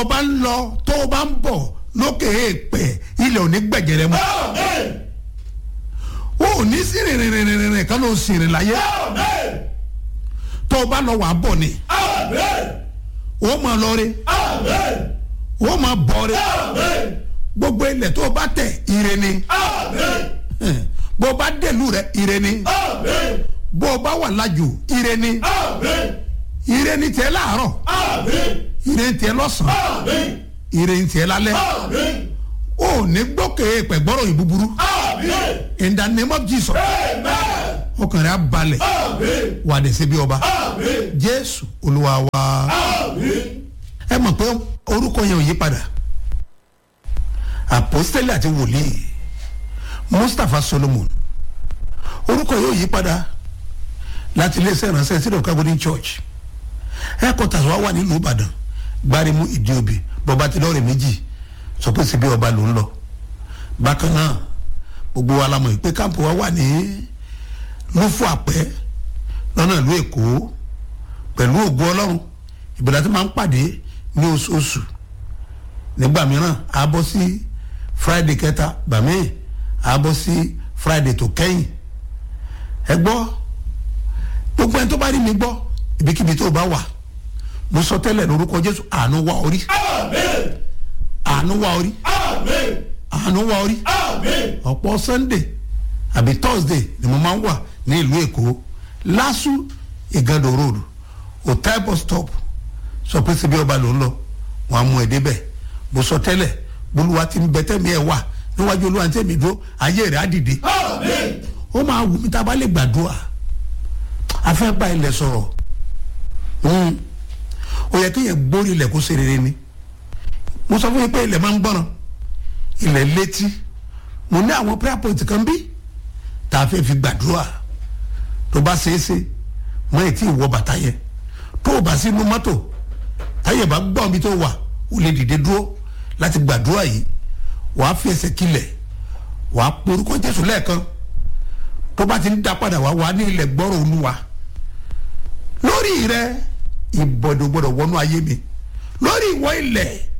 o bá ń lọ tó o bá ń bọ̀ lókè èèpẹ̀ ilẹ̀ ò ní gbẹ̀gẹ̀rẹ̀ mọ́ o ò ní sí rìnrìnrìnrìn kan ló sì rìn láyé tó o bá lọ wà á bọ̀ ni o máa lọ rí o máa bọ̀ rí gbogbo ilẹ̀ tó o bá tẹ̀ ire ni bó o bá dẹ̀lú rẹ̀ ire ni bó o bá wà lájò ire ni ire ni tiẹ̀ láàárọ̀ ire ni tiẹ̀ lọ́sàn-án ire ni tiẹ̀ lálẹ́ o ò ní gbókè pẹ̀gbọ́rọ̀ yìí búburú in the name of Jesus ọkàn rẹ̀ á balẹ̀ wà dé síbi ọba Jésù Olúwa wa ẹ mọ̀ pé orúkọ yẹn ò yí padà àpọ́sítélì àti wòlíì Mustapha Solomon orúkọ yóò yí padà láti iléeṣẹ́ ìránṣẹ́ sílẹ̀ Calvary Church headquarters wa wà nílùú Ìbàdàn gbárímù ìdíòbí bọba tí lọ́ọ̀rẹ́ méjì sọ pé síbi ọba ló ń lọ bákan náà gbogbo wa la mọ̀ pé káàpù wa wà ní lófù àpẹ́ lọ́nà ìlú Èkó pẹ̀lú ògo Ọlọ́run ìbẹ̀rẹ̀ tí máa ń pàdé ní oṣooṣù nígbà mìíràn a bọ́ sí Friday kẹta gbàmí a bọ́ sí Friday tó kẹ́yìn ẹ gbọ́ gbogbo ẹni tó bá rí mi gbọ́ ibikíbi tó bá wà mo sọ tẹ́lẹ̀ lórúkọ Jésù àánú wá orí àánú wá orí àánú wá orí ọ̀pọ̀ Sunday àbí Thursday ni mo máa ń wà ní ìlú Èkó LASU Igando road hotel bus stop sọ pé síbi ọba ló ń lọ wọn á mú ẹ débẹ̀ mo sọ tẹ́lẹ̀ bolúwa ti ń bẹ tẹ́mi ẹ̀ wà níwájú olúwa tẹ́mi dúró ayé rẹ̀ á dìde ó máa wù mí tá a bá lè gbàdúrà a fẹ́ bá ilẹ̀ sọ̀rọ̀ ó yẹ kéèyàn gbórí ilẹ̀ kó ṣe rere ni mo sọ fún yín pé ilẹ̀ máa ń gbọ́ràn ilẹ̀ létí mo ní àwọn prayer point kan bí tá a fẹ́ fi gbàdúrà tó bá ṣeé ṣe mọ ètí ìwọ bàtà yẹn tó o bá sínú mọ́tò táyẹ̀ bá gbọ́n bí tó wà ó lè dìde dúró láti gbàdúrà yìí wàá fi ẹsẹ̀ kilẹ̀ wàá porúkọ Jésù lẹ́ẹ̀kan tó bá ti ń dá padà wá wàá ní ilẹ̀ gbọ́rọ̀ Olúwa lórí rẹ ìbọ̀dọ̀ gbọ́dọ̀ wọnú ayé mi lórí ìwọ ilẹ̀